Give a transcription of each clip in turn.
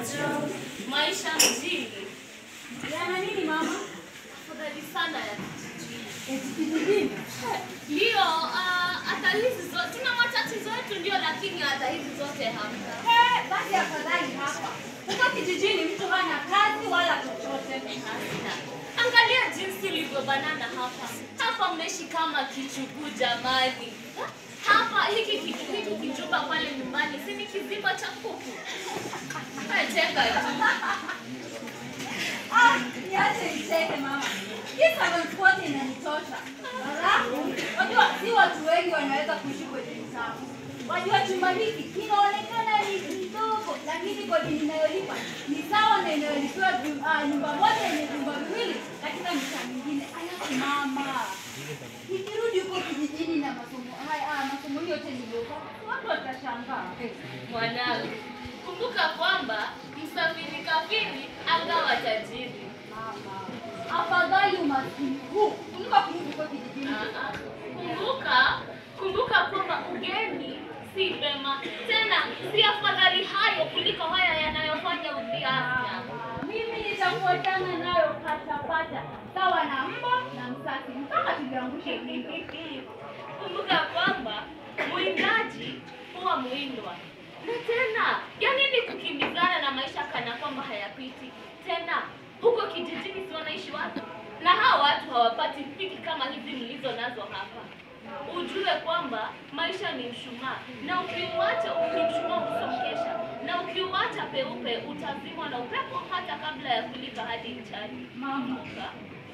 Maisha mjini. Yana nini mama? Afadhali sana ya kijijini. Eti kijijini? Ndio, ah, hata hizi zote tuna matatizo yetu ndio, lakini hata hizi zote hamna. Eh, basi afadhali hapa. Huko kijijini mtu hana kazi wala chochote. Hamna. Angalia jinsi ilivyobanana hapa. Hapa mnaishi kama kichuguu jamani. Hapa hiki kitu hiki kijumba pale nyumbani si ni kizimba cha kuku. Eh, Cheka tu. Ah, niache nicheke mama. Hii seven squat inanitosha. Halafu, wajua si watu wengi wanaweza kuishi kwenye mtaa. Wajua chumba hiki kinaonekana ni kidogo, lakini kodi ninayolipa ni sawa na inayolipiwa ju- ah, nyumba moja yenye vyumba viwili katika mitaa mingine. Alafu mama, nikirudi huko kijijini na masomo haya, ah, masomo yote niliyopata, watu watashangaa. Mwanangu, kumbuka kwamba msafiri kafiri angawa tajiri. Mama, afadhali umaskini huu kuliko kurudi huko kijijini. Ah, ah. Kumbuka, kumbuka kwamba ugeni si vema tena, si afadhali hayo kuliko haya yanayofanya udhi afya. Mimi nitafuatana nayo patapata, sawa na mbwa na msasi, mpaka tuliangushe windo. Kumbuka kwamba mwindaji huwa mwindwa, na tena yani ni kukimbizana na maisha kana kwamba hayapiti tena. Huko kijijini si wanaishi watu, na hawa watu hawapati piki kama hizi mlizo nazo hapa. Ujue kwamba maisha ni mshumaa, na ukiuacha ukimshumaa usongesha, na ukiuacha peupe utazimwa na upepo hata kabla ya kulipa hadi mchani. Mama, Kumbuka.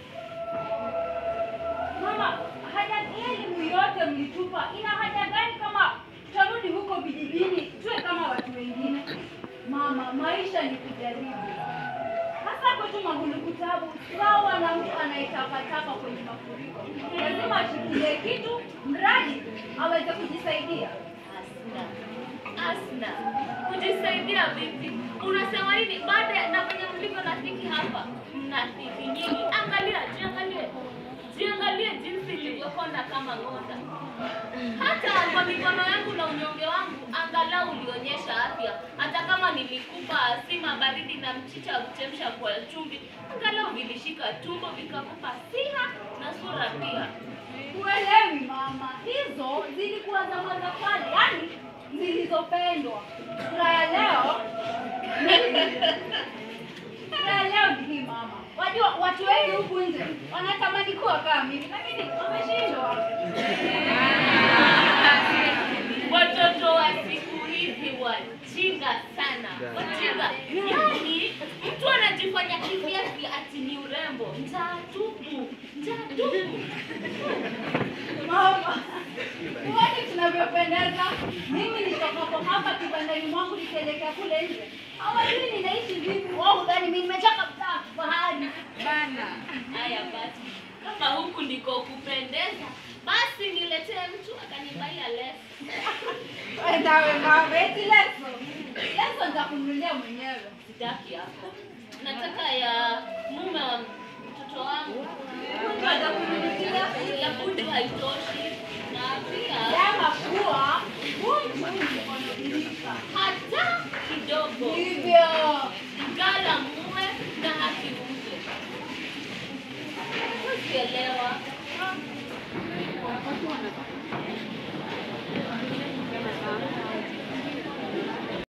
mama, haja hii elimu yote mlitupa, ina haja gani kama tutarudi huko vijijini tuwe kama watu wengine? Mama, maisha ni kujaribu, hasa kwetu Maguluku Tabu, sawa na mtu anayetapatapa kwenye mafuriko, lazima ashikilie kitu mradi aweze kujisaidia. Asna. Asna. Kujisaidia vipi? Unasema nini? Baada ya na venye mlivyo na dhiki hapa, mna dhiki nyingi. Angalia, jiangalie. Jiangalie jinsi ilivyokonda kama ng'onda. Hata kwa mikono yangu na unyonge wangu, angalau ulionyesha afya. Hata kama nilikupa sima baridi na mchicha wa kuchemsha kwa chumvi, angalau vilishika tumbo vikakupa siha na sura pia. Uelewi mama, hizo zilikuwa zama za kale, yani zilizopendwa. Furaha ya leo furaha ya leo ni hii mama. Wajua watu wengi huku nje wanatamani kuwa kama mimi, lakini wameshindwa. Watoto wa siku hizi wajinga sana, wajinga. Yaani mtu anajifanya hivi ati ati ni urembo, njaa tupu, njaa tupu. Mama, huoni tunavyopendeza? Mimi nitokapo hapa kibandani mwangu nikielekea kule nje, hawajui ninaishi vipi. Wao hudhani mimi nimechoka mtaa fahari bana. Haya basi, kama huku ndiko kupendeza, basi niletee mtu akanibaia leso. Nawe mama, eti leso leso nitakununulia mwenyewe. Sitaki hapo, nataka ya mume wa mtoto wangu. Nitakununulia Ya budu haitoshi na pia Sema kuwa